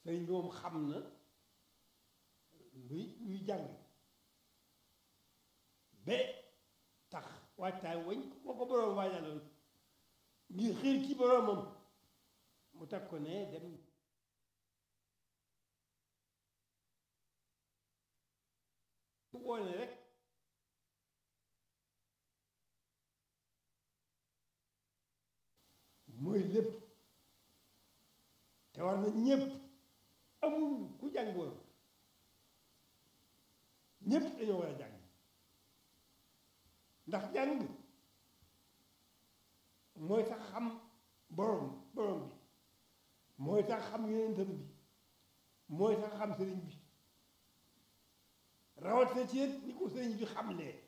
sëriñ bi moom xam na luy luy jàng ba tax waajtaay wañ ko ko boroom waajaloon ngir xiir ci boroomam mu teg ko ne dem mu boole rek mooy lépp te war na ñépp amul ku jàngoon ñépp dañoo war a jàng ndax jàng mooy tax xam borom borom bi mooy tax xam yonentam bi mooy tax xam sëriñ bi rawatina ci ni ko sëriñ bi xamlee